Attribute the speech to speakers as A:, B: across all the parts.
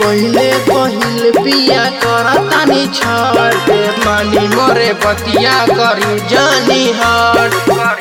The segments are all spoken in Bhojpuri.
A: पहिले पहिल पिया करतानी छठ मानी मोरे बतिया करी जानी हट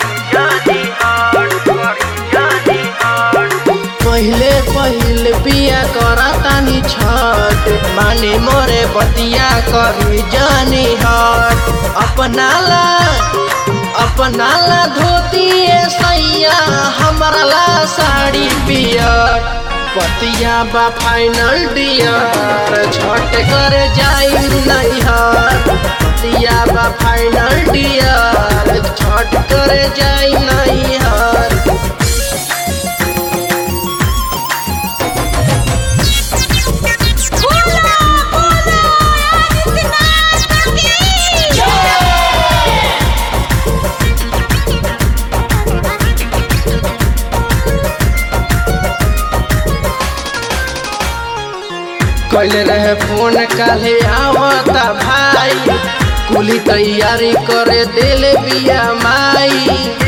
A: पहिले पहिल पिया करतानी छठ मानी मोरे बतिया करी जानी हट अपनाला अपनाला धोती सैया हमरा ला साड़ी पियर पतिया बा फाइनल डियर छठ कर जाई नैहर पतिया बा फाइनल डियर छठ कर जाई नैहर
B: बोला बोला आदित्यनाथ की
A: कल रहे फोन काले आवता भाई कुली तैयारी करे दिल बिया माई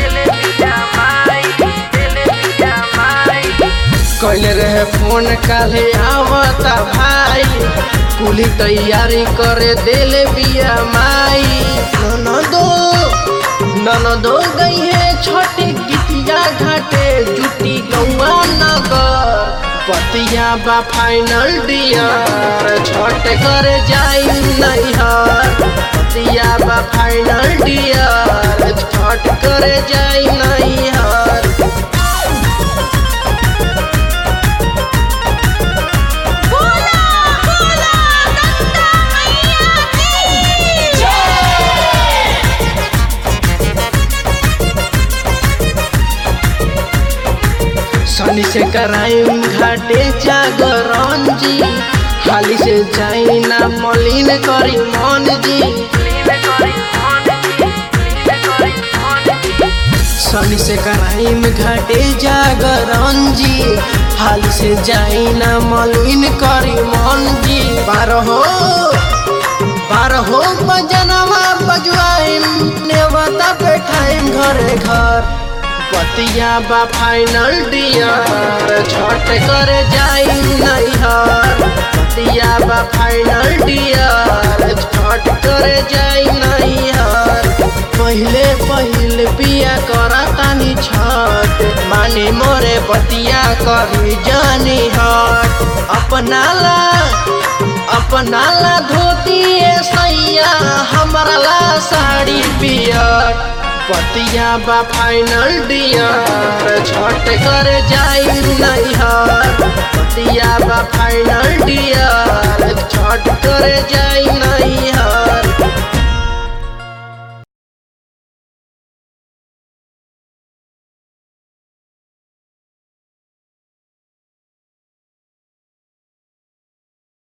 A: कल रहे फोन काले आवता भाई कुली तैयारी करे दिल बिया माई ननदो ननदो गई है छोटी गिटिया घाटे जुटी गौआ नगर पतिया बा फाइनल डियर छठ कर जाई नैहर पतिया बा फाइनल डियर छठ कर जाई नैहर
B: बोला बोला गंगा मैया की
A: शनि से कराई घाटे जागरण जी खाली से जाई ना मलिन करी मन जी शनि से कराई घाटे जागरण जी हाल से जाई ना मलिन करी मन जी बारहो बारहो बजनवा बजवाइम नेवता बैठाइम घरे घर पतिया बा फाइनल डियर छठ कर जाई नैहर पतिया बा फाइनल डियर छठ कर जाई नैहर पहिले पहिल पिया करतानी छठ माने मोरे बतिया करी जानी हट अपनाला अपनाला धोती सैया हमरा ला साड़ी पियर पतिया बा फाइनल डियर छठ कर जाई नैहर पतिया बा फाइनल डियर छठ कर जाई नैहर